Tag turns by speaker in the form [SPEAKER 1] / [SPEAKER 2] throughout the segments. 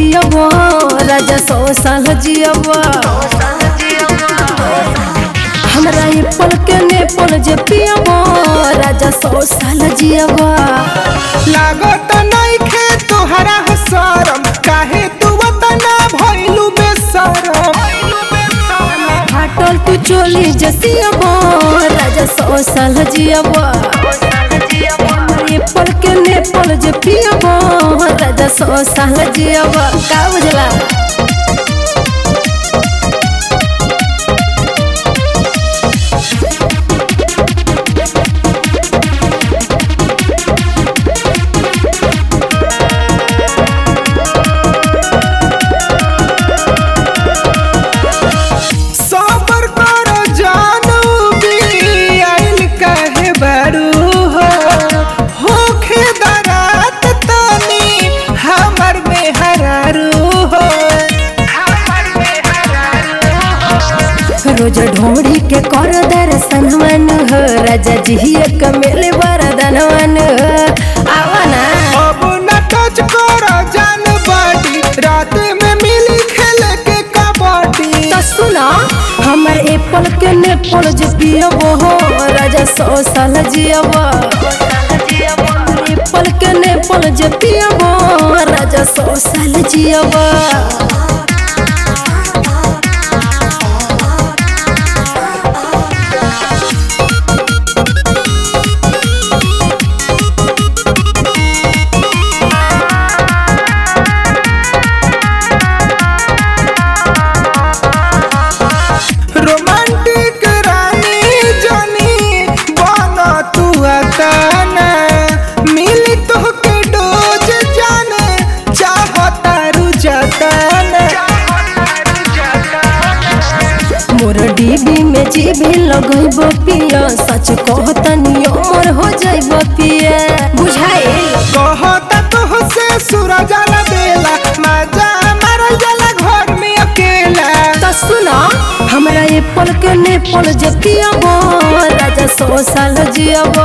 [SPEAKER 1] पियब राजा सौ साल जियब हमरा ये पल के ने पल जे पियब राजा सौ साल जियब
[SPEAKER 2] लागत नइखे तोहरा शरम काहे तू वतना भइलू बेशरम
[SPEAKER 1] फाटल तू चोली जसियब राजा सौ साल जियब ये पल के ने पल जे पियब राजा सौ साल जियब का बुझला
[SPEAKER 2] सबर कर जानू भी आइल काहे बारू हो होखे दरात तनी हमर में हरारू हो हमर में हरारू
[SPEAKER 1] रोज ढोड़ी के कर दर्शनवन हो राजा जी एक मेले वरदानवन हो आवा ना
[SPEAKER 2] अब न टच कर जान बाटी रात में मिली खेल के कबड्डी
[SPEAKER 1] तो सुना हमर एप्पल के ने पल जे पियब हो राजा सौ साल जियब एप्पल के ने पल जे पियब राजा सौ साल जियब
[SPEAKER 2] रोमांटिक रानी जानी बना तू अताना मिली तोहके डोज जाने चाहता रुझाताना
[SPEAKER 1] मोर डीबी में जीभी लगैब पिया सच कहतनी अमर हो जाइब पिया बुझाइल
[SPEAKER 2] कहता तो से सूरज आला बेला मजा मारल जाला घर में अकेला
[SPEAKER 1] तो सुना हमरा ये पल के ने पल जे पियब राजा सौ साल जियब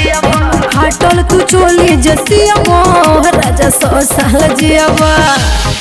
[SPEAKER 1] फाटल तू चोली जे सियब राजा सौ साल जियब